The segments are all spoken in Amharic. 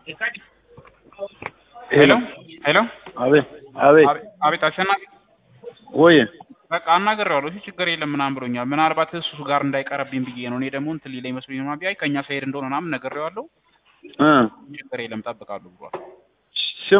ሄሎ ሄሎ አቤት አቤት አቤት አሸናፊ ወይ በቃ አናግሬዋለሁ። እሺ ችግር የለም ምናምን ብሎኛል። ምናልባት እሱ ጋር እንዳይቀርብኝ ብዬ ነው። እኔ ደግሞ እንትን ሊለኝ መስሎኝ ነው። ቢያይ ከእኛ ሳይሄድ እንደሆነ ምናምን ነግሬዋለሁ። እ ችግር የለም ጠብቃለሁ ብሏል። ስማ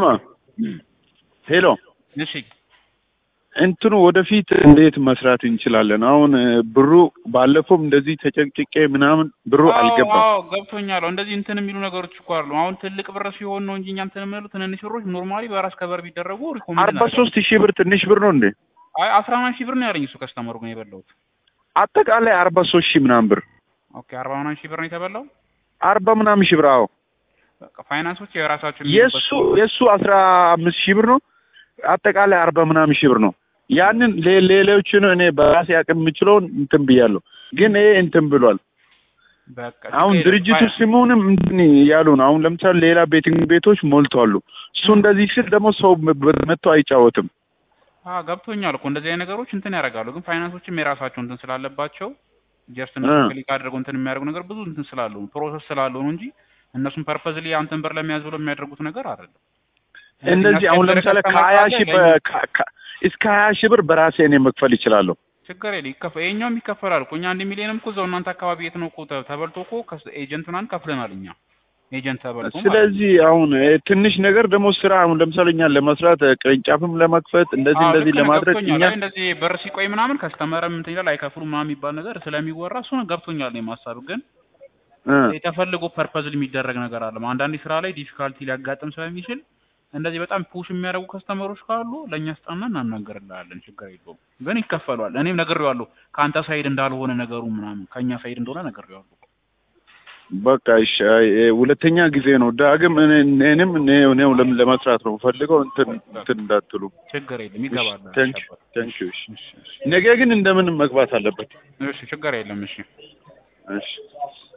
ሄሎ እሺ እንትኑ ወደፊት እንዴት መስራት እንችላለን? አሁን እ፣ ብሩ ባለፈውም እንደዚህ ተጨቅጭቄ ምናምን ብሩ አዎ፣ አልገባም። አዎ ገብቶኛል። እንደዚህ እንትን የሚሉ ነገሮች እኮ አሉ። አሁን ትልቅ ብር ሲሆን ነው እንጂ እኛ እንትን የምንለው ትንንሽ ብሮች ኖርማሊ በራስ ከበር ቢደረጉ ሪኮመንድ አርባ ሶስት ሺህ ብር ትንሽ ብር ነው እንዴ? አይ አስራ ምናምን ሺህ ብር ነው ያለኝ እሱ ከስተመሩ ግን የበላሁት። አጠቃላይ አርባ ሶስት ሺህ ምናምን ብር ኦኬ አርባ ምናምን ሺህ ብር ነው የተበላው። አርባ ምናምን ሺህ ብር አዎ። በቃ ፋይናንሶች የራሳቸው የእሱ የእሱ አስራ አምስት ሺህ ብር ነው። አጠቃላይ አርባ ምናምን ሺህ ብር ነው። ያንን ሌ- ሌሎችን እኔ በራሴ አቅም የምችለውን እንትን ብያለሁ፣ ግን ይሄ እንትን ብሏል። በቃ አሁን ችግር የለም። ድርጅቱ ፋይ- ስሙንም እንትን እያሉ ነው። አሁን ለምሳሌ ሌላ ቤቲንግ ቤቶች ሞልተዋሉ። እሱ እንደዚህ ስል ደግሞ ሰው መ- መጥቶ አይጫወትም። አዎ ገብቶኛል እኮ እንደዚህ አይነት ነገሮች እንትን ያደርጋሉ። ግን ፋይናንሶችም የራሳቸው እንትን ስላለባቸው ጀስት እነሱ እ። ክሊክ አድርገው እንትን የሚያደርጉ ነገር ብዙ እንትን ስላሉ ነው ፕሮሰስ ስላለው ነው እንጂ እነሱም ፐርፐዝሊ አንተን ብር ለመያዝ ብሎ የሚያደርጉት ነገር አይደለም። እንደዚህ አሁን የሚያስቸግር ለምሳሌ ከስተመር ከሀያ ካለ ሺህ ለእኛ በ- ከ- ከ- እስከ ሀያ ሺህ ብር በራሴ እኔ መክፈል ይችላለሁ። ችግር የለ ይከፈ ይኸኛውም ይከፈላል እኮ እኛ አንድ ሚሊዮንም እኮ እዛው እናንተ አካባቢ የት ነው እኮ ተ- ተበልቶ እኮ ከስ- ኤጀንት ምናምን ከፍለናል እኛ ኤጀንት ተበልቶ ማለት ነው። ስለዚህ አሁን እ፣ ትንሽ ነገር ደግሞ ስራ አሁን ለምሳሌ እኛን ለመስራት እ፣ ቅርንጫፍም ለመክፈት እንደዚህ አዎ እንደዚህ ልክ ነህ፣ ለማድረግ ገብቶኛል። እኛ አይ እንደዚህ በር ሲቆይ ምናምን ከስተመርም እንትን ይላል አይከፍሉ ምናምን የሚባል ነገር ስለሚወራ እሱ ነው ገብቶኛል። ነው የማሳብ ግን እ፣ የተፈልጎ ፐርፐዝ የሚደረግ ነገር አለ። አንዳንዴ ስራ ላይ ዲፊካልቲ ሊያጋጥም ስለሚችል እንደዚህ በጣም ፑሽ የሚያደርጉ ከስተመሮች ካሉ ለእኛ ስጣና እናናገርልሃለን። ችግር የለውም ግን ይከፈሏል። እኔም ነግሬዋለሁ ከአንተ ሳይድ እንዳልሆነ ነገሩ ምናምን ከእኛ ሳይድ እንደሆነ ነግሬዋለሁ። በቃ እሺ። አይ፣ እ፣ ሁለተኛ ጊዜ ነው ዳግም እኔ- እኔንም እኔ- እኔው ለም- ለመስራት ነው ፈልገው እንትን እንትን እንዳትሉ። ችግር የለም ይገባል። ታንክ ታንክ ዩ። ነገ ግን እንደምንም መግባት አለበት። እሺ ችግር የለም እሺ እሺ